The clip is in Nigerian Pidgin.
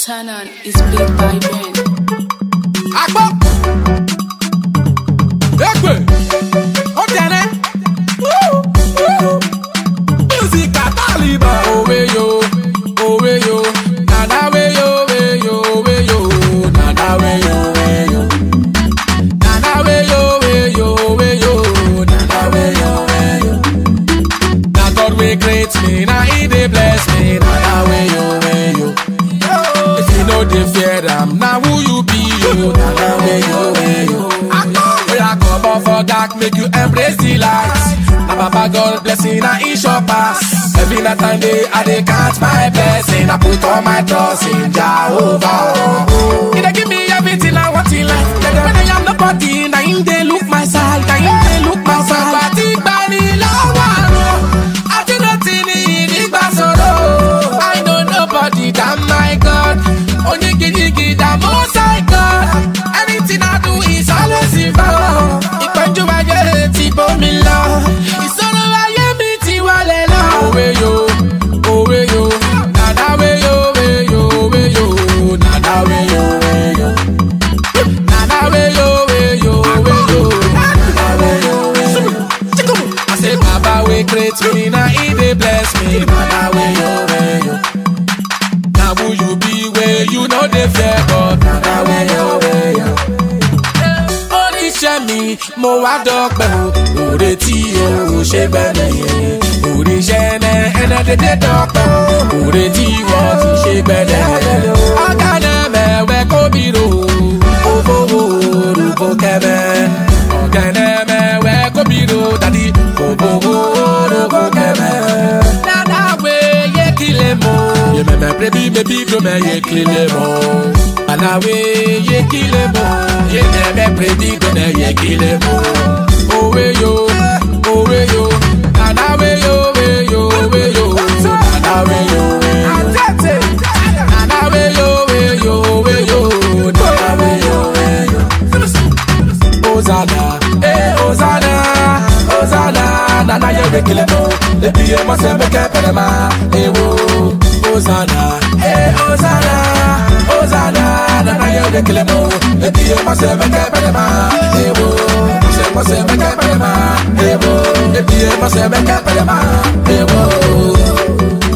Turn on is played by Ben. Agbo. Egbe. Ọ̀tẹ̀rẹ̀. Music Ataliba. Owe yo, owe yo. Nana we yo, we yo, we yo. Nana we yo, we yo. Nana we yo, we yo, we yo. Nana we yo, we yo. Na God wey create me, na He dey bless me. Nana we yo, we yo. If you know dey fear am, na who you be yo. Nana we yo, we yo. Oya come up for dark, make you embrace the light. Na Baba God blessing, na He sure pass. Every night and day, I dey count my blessing. I put all my trust in Jehovah. He dey give me everything I want in life. When I am nobody, na Him dey look my side, na Him dey look my side. Bàtí gbani lọ́wọ́ àrùn, àti nọ́ọ̀tì ní ìdígbà sọ̀rọ̀. I know nobody than my God. Onígidigi than most high God. Anything I do is always in power. Ìpẹ́jù ayé ti bomi lọ. Ìṣòro ayé mi ti wọlé lọ. Òwe yo, òwe yo, nàdá we yo, we yo, we yo, nàdá we yo, we yo. Nàdá we yo, we yo, we yo, nàdá we yo, we yo. I say Baba wey create me, na He dey bless me. Nàdá we yo, we yo. Na who you be wey you no dey fear God. Nàdá we yo, we yo oníṣẹ́ mi mo wá dọ́pẹ́ o òde tí o ò ṣe gbẹ́lẹ̀ yẹn oníṣẹ́ ẹnẹ ẹnẹ dédé dọ́pẹ́ o òde tí wọ́n ti ṣe gbẹ́lẹ̀ yẹn ọ̀gá náà mẹ́wẹ́ kóbi ro òfowó orúkọ kẹ́mẹ́ ọ̀gá náà mẹ́wẹ́ kóbi ro dàdí òfowó orúkọ kẹ́mẹ́ dada we ye kile mo ye meme prebi mebi do me ye kile mo ana we ye kile mo ye meme prebi do me ye kile mo owe yo owe yo ana we yo we yo we yo ana we yo we yo ana we yo we yo we yo ana we yo we yo Hosanna, eh Hosanna, Hosanna, nana ye rekile mo, ebi ye mo se meke perema, eh wo. Hosanna, eh Hosanna, Hosanna, nana ye rekile mo, ebi ye mo se meke perema, eh wo. Se mo se meke perema, eh wo. Ebi ye mo se meke perema, eh wo.